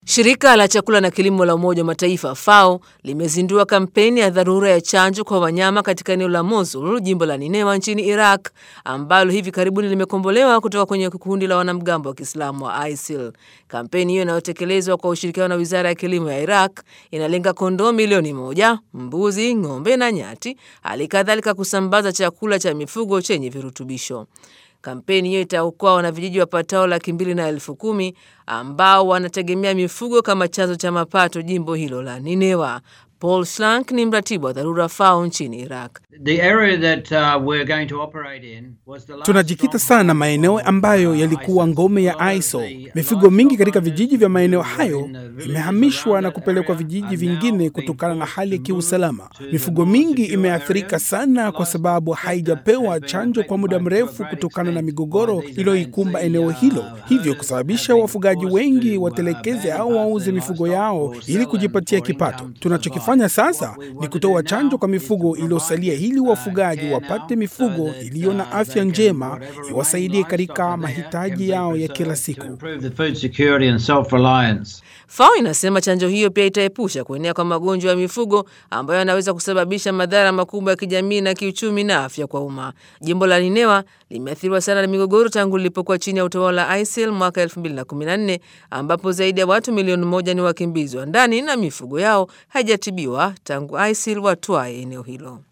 Shirika la chakula na kilimo la Umoja wa Mataifa FAO limezindua kampeni ya dharura ya chanjo kwa wanyama katika eneo la Mosul, jimbo la Ninewa nchini Iraq, ambalo hivi karibuni limekombolewa kutoka kwenye kundi la wanamgambo wa Kiislamu wa ISIL. Kampeni hiyo inayotekelezwa kwa ushirikiano na Wizara ya Kilimo ya Iraq inalenga kondoo milioni moja, mbuzi, ng'ombe na nyati, hali kadhalika kusambaza chakula cha mifugo chenye virutubisho. Kampeni hiyo itaokoa wanavijiji wapatao laki mbili na elfu kumi ambao wanategemea mifugo kama chanzo cha mapato jimbo hilo la Ninewa. Paul Slank ni mratibu wa dharura FAO nchini Iraq. Tunajikita sana maeneo ambayo yalikuwa ngome ya ISIL. Mifugo mingi katika vijiji vya maeneo hayo imehamishwa na kupelekwa vijiji vingine kutokana na hali ya kiusalama. Mifugo mingi imeathirika sana kwa sababu haijapewa chanjo kwa muda mrefu kutokana na migogoro iliyoikumba eneo hilo, hivyo kusababisha wafugaji wengi watelekeze au wauze mifugo yao ili kujipatia kipato. Tunachokifanya sasa ni kutoa chanjo kwa mifugo iliyosalia ili wafugaji wapate mifugo iliyo na afya njema iwasaidie katika mahitaji yao ya kila siku. FAO inasema chanjo hiyo pia itaepusha kuenea kwa magonjwa ya mifugo ambayo yanaweza kusababisha madhara makubwa ya kijamii na kiuchumi na afya kwa umma. Jimbo la Ninewa limeathiriwa sana na migogoro tangu lilipokuwa chini ya utawala wa ISIL mwaka 2014 ambapo zaidi ya watu milioni moja ni wakimbizi wa ndani na mifugo yao haijatibiwa tangu ISIL watwae eneo hilo.